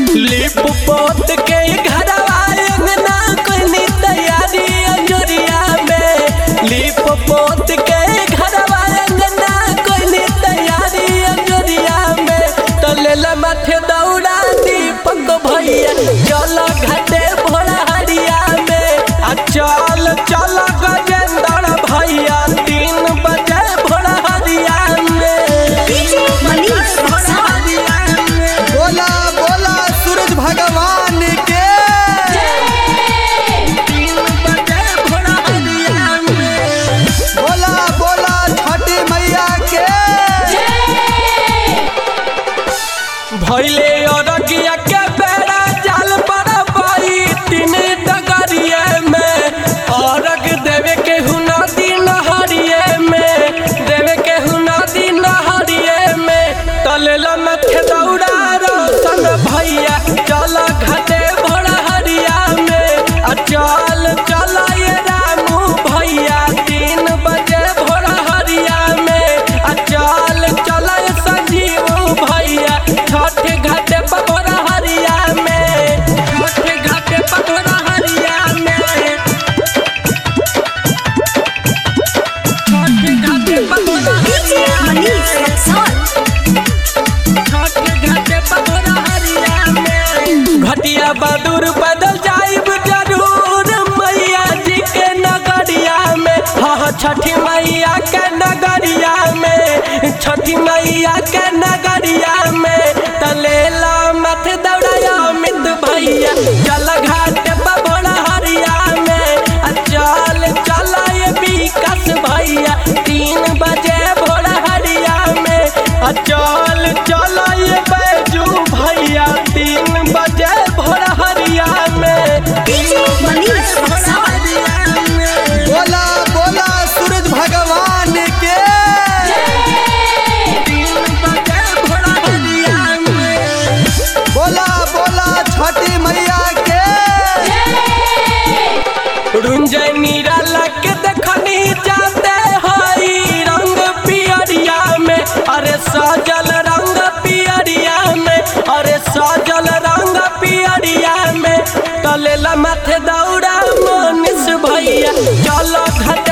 लिप पोत के घरवा अंगना कोनी तैयारी अंजोरिया में लिप पोत के घरवा अंगना कोनी तैयारी अंजोरिया में तलेला माथे दौड़ा दीपक भैया चल घाटे भोला हरिया में आ चल चल गजेंद्र भैया तीन बजे भोला हरिया में डीजे मनीष भोला हरिया में बोला बोला सूरज भगवान के तीन बजे भोला हरिया में बोला बोला छठी मैया के भैले अरगिया के बेड़ा जाल पर पाई तीन डगरिए में अरग देवे के हुना दिन हरिये में देवे के हुना दिन हरिये में तलेला मथे दौड़ा रोशन भैया चल घाटे भोला हरिया में आ चल चल ये रामू भैया तीन बजे भोला हरिया में आ चल चल ये संजीव भैया छठ घाटे पर भोला हरिया में छठ घाटे पर भोला हरिया में छठ घाटे पर भोला डीजे हरिया मनीष में रक्सौल घटिया बदूर बदल जाइब जरूर मैया जी के नगरिया में हाँ हाँ छठी मैया के नगरिया में छठी मैया के नगरिया में तलेला मत दौड़ाया मित भैया चल घाट पर भोला हरिया में आ चल चल ये विकास भैया तीन बजे भोला हरिया में आ चल चल ये बैजू भैया तीन बजे भोला हरिया में डीजे मनीष रक्सौल हरिया में बोला बोला सूरज भगवान के तीन बजे भोला हरिया में बोला बोला छठी मैया के रुंजय नीरा लग देखनी जाते हई रंग पियरिया में अरे सजल रंग पियरिया में अरे सजल रंग पियरिया में तलेला माथे दौड़ा मनीष भैया चल घट